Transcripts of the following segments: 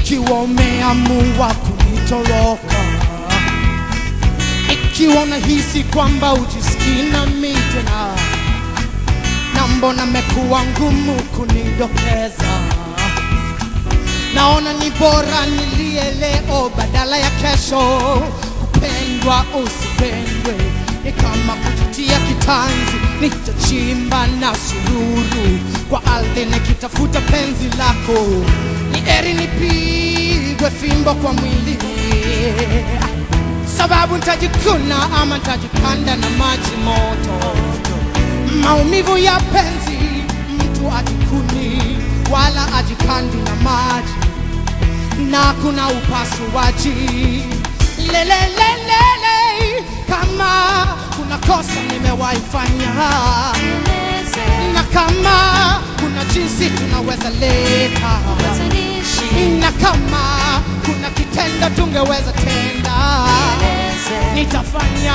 ikiwa umeamua kunitoroka, ikiwa unahisi kwamba ujisikii nami tena, na mbona mekuwa ngumu kunidokeza, naona ni bora nilie leo badala ya kesho. Kupendwa usipendwe ni kama kujitia kitanzi, nitachimba na sururu kwa ardhi nikitafuta penzi lako, ni eri nipigwe fimbo kwa mwili sababu nitajikuna ama nitajikanda na maji moto. Maumivu ya penzi, mtu ajikuni wala ajikandi na maji, na kuna upasuaji lelelelele, kama kuna kosa nimewahi fanya na kama kuna jinsi tunaweza leta na kama kuna kitendo tungeweza tenda, nitafanya,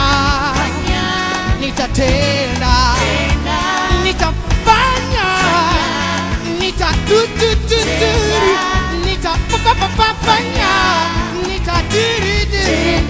nitatenda, nitafanya, nitatutututuri, nitafanya, nitatiridiri.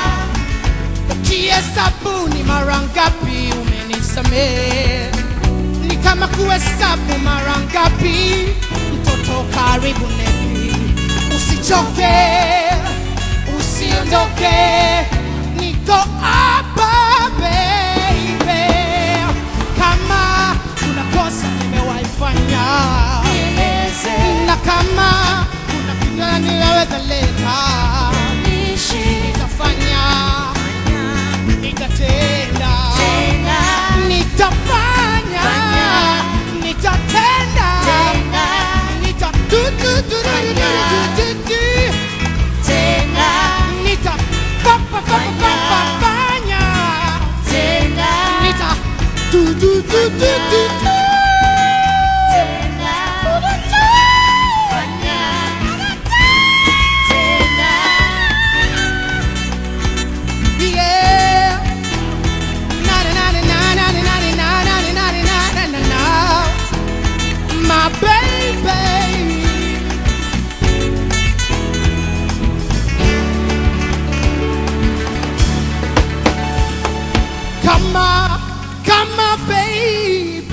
Ukihesabu ni mara ngapi umenisamehe, ni kama kuhesabu mara ngapi mtoto karibu nepi. Usichoke, usiondoke, niko hapa baby. Kama kuna kosa nimewahi fanya na kama kuna kitu ninaweza leta, nitafanya, nitatenda, nitafanya, nitatenda, nitatutututututututu, nitafanya, nitatutututututu. Yeah. Na na na na na na na na na na na na na na na na. My baby. Come on, come on, baby.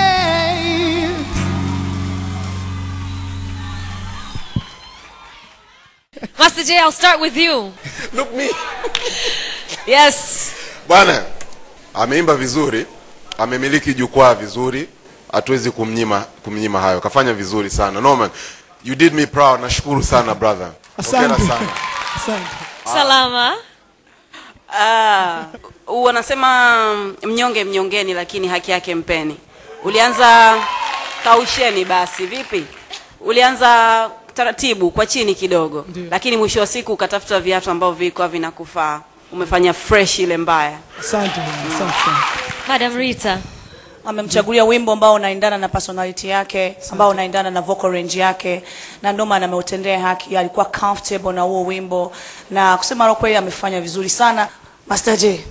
Master J, I'll start with you. Look me. Yes. Bwana ameimba vizuri, amemiliki jukwaa vizuri, hatuwezi kumnyima kumnyima hayo. Kafanya vizuri sana. Norman, you did me proud. Nashukuru sana brother. Hongera Asante. sana. Asante. Salama. Ah, wanasema mnyonge mnyongeni, lakini haki yake mpeni. Ulianza kausheni, basi vipi? Ulianza taratibu kwa chini kidogo, Ndiyo. lakini mwisho wa siku ukatafuta viatu ambavyo vilikuwa vinakufaa. Umefanya fresh ile mbaya. Asante. Asante sana. Madam Rita. amemchagulia wimbo ambao unaendana na personality yake ambao unaendana na vocal range yake na ndio maana ameutendea haki alikuwa comfortable na huo wimbo na kusema la kweli amefanya vizuri sana Master J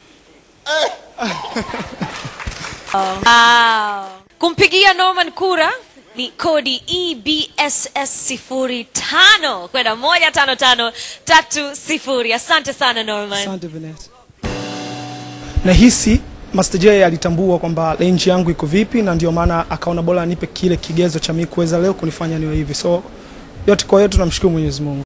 Wow. Kumpigia Norman kura ni kodi EBSS sifuri tano kwenda moja tano tano tatu sifuri. Asante sana Norman. Asante Venet. Nahisi Master J alitambua kwamba range yangu iko vipi, na ndio maana akaona bora anipe kile kigezo cha mimi kuweza leo kunifanya niwe hivi. So yote kwa yote tunamshukuru Mwenyezi Mungu.